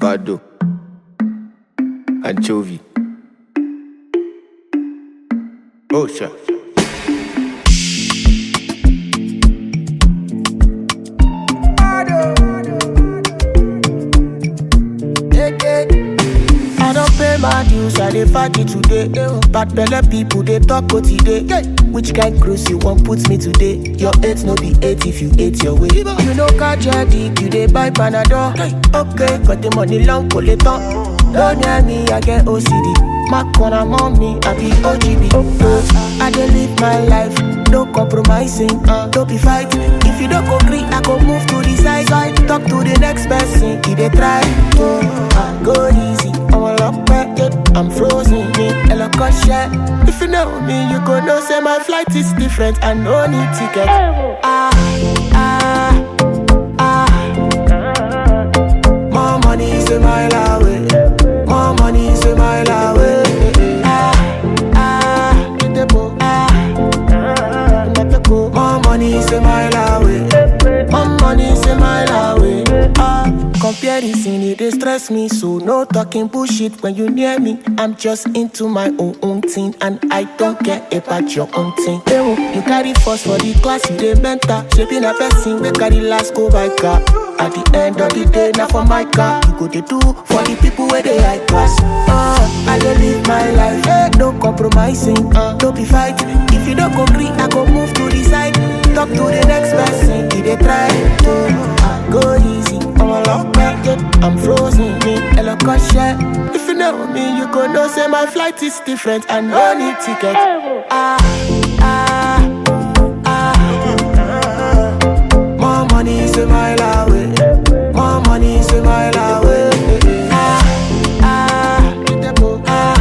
avocado, anchovy. Oh, sure. I don't pay my dues, I dey party today. Bad belle people they talk go today. Which kind cruise you want put me today? Your eight no be eight if you ate your way. You know catch your dick, you dey buy panadol. Okay, got the money long collector. Don't near me, I get OCD. My corner mommy, I be OGB. I dey live my life, no compromising, don't be fighting. If you don't agree, I go move to the side. side. Talk to the next person, he dey try. Oh, go easy, I'm a lock back, I'm frozen, me, a lock of shit. If you know me, you go know say my flight is different, I no need ticket. Ah, ah, ah. More money is a mile away. More money is a mile away. Ah, ah, ah. More money is a mile away. More money is a mile away. Ah, comparison it dey stress me, so no talking bullshit when you near me. I'm just into my own own thing, and I don't care about your own thing. Ewo, You carry first for the class, you dey mentor. Shaping a person we carry last go by car. At the end of the day, now for my car, you go dey do for the people where they high class. Uh, I dey live my life, eh, no compromising, uh, don't be fighting. If you don't agree, I go move to the side. Talk to the next person, he dey try. Uh, go easy, I'm a lock back, I'm frozen, me, a lock of shit. If you know me, you go know say my flight is different, I no need ticket. Ah, ah, ah. More money is a mile away. More money is a mile away. Ah, ah, ah.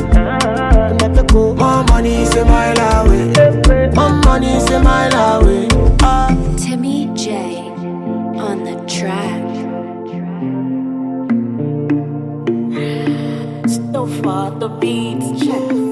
More money is a mile away. More money is a mile away. Ah. Timmy J on the track. So far the beats check.